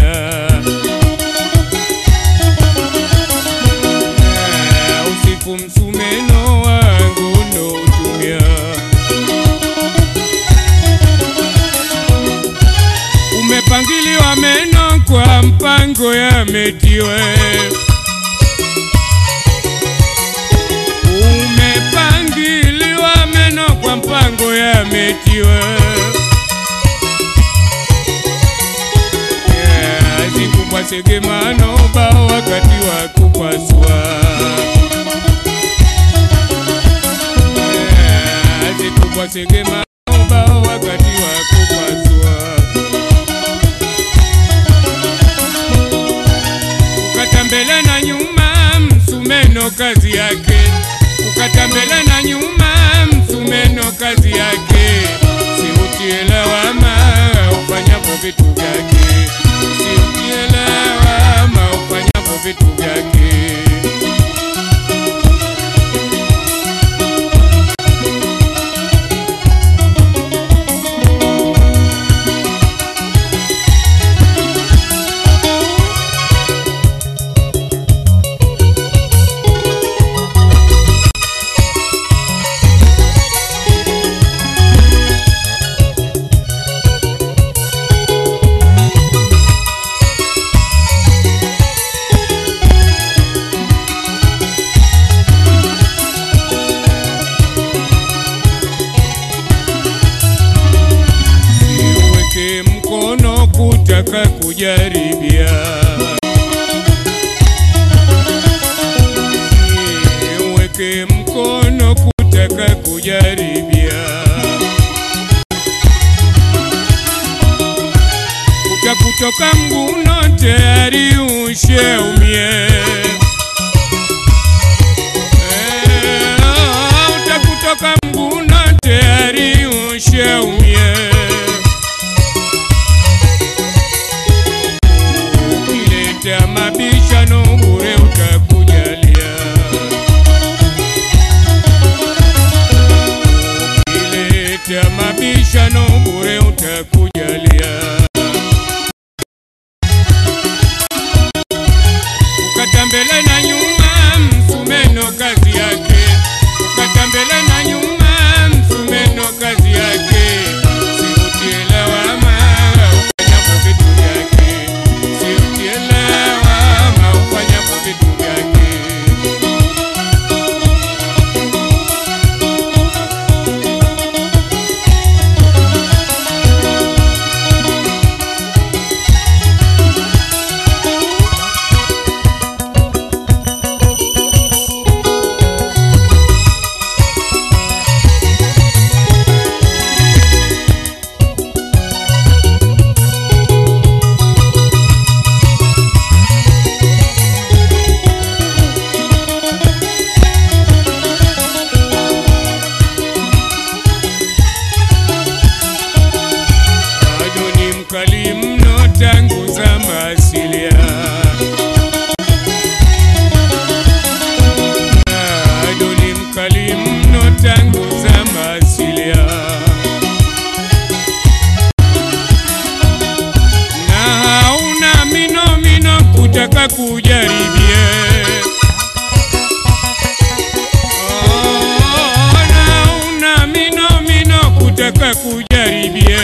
Eh, usiku msumeno wangu ndo utumia umepangiliwa meno kwa mpango yametiwe umepangiliwa meno kwa mpango yametiwe Yeah, zikubwa segemano bao wakati wa kupasua Yeah, zikubwa segemano bao wakati wa kupasua ukata mbele na nyuma msumeno kazi yake ukata mbele na nyuma msumeno kazi yake siutie lawama ufanyapo vitu vyake siutie lawama ufanyapo vitu vyake siuweke mkono kutaka kujaribia siuweke mkono kutaka kujaribia utakutoka mguno tayari usheumie Eh, utakutoka mguno tayari usheumie ukileta mabishano bure utakujalia ukileta mabishano bure utakujalia ukata mbele na nyuma msumeno kazi yake ukata mbele na nyuma msumeno kazi yake siutie lawama ufanyapo vitu vyake siutie lawama ufanyapo vitu vyake bado ni mkali mno tangu zama asilia bado ni mkali mno tangu zama asilia na hauna mino mino kutaka kujaribie Oh, na hauna mino mino kutaka kujaribie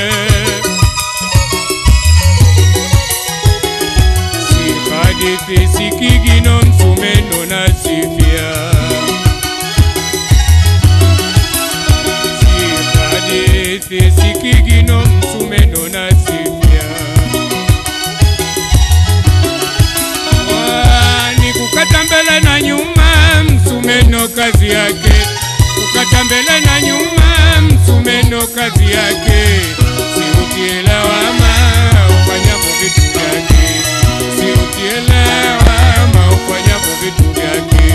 si hadithi si kigino msumeno na sifia si hadithi si kigino msumeno na sifia Wani kukata mbele na nyuma msumeno kazi yake kukata mbele na nyuma msumeno kazi yake siutie lawama ufanyapo vitu vyake siutie lawama ufanyapo vitu vyake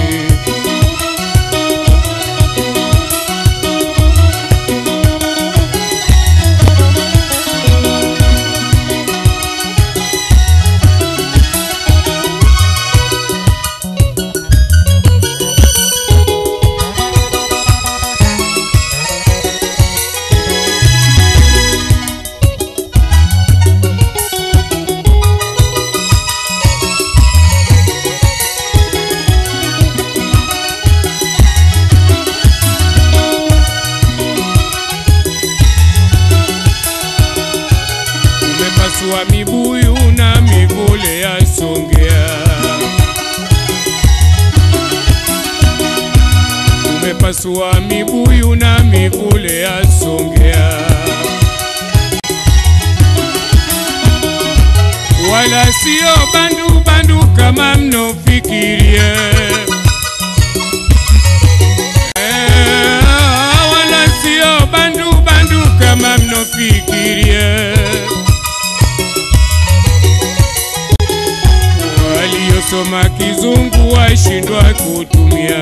pasua mibuyu na mivule ya Songea, wala sio bandu bandu kama mnofikirie. Eh, wala sio bandu bandu kama mnofikirie. Waliosoma kizungu washindwa kutumia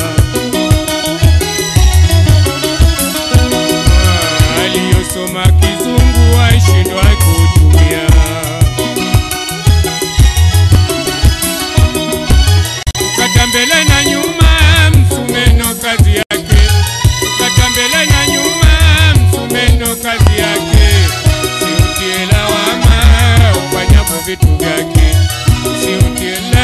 aliyosoma kizungu washindwa kutumia. Ukata mbele na nyuma, msumeno kazi yake. Ukata mbele na nyuma, msumeno kazi yake. Siutie lawama ufanyapo vitu vyake, siutie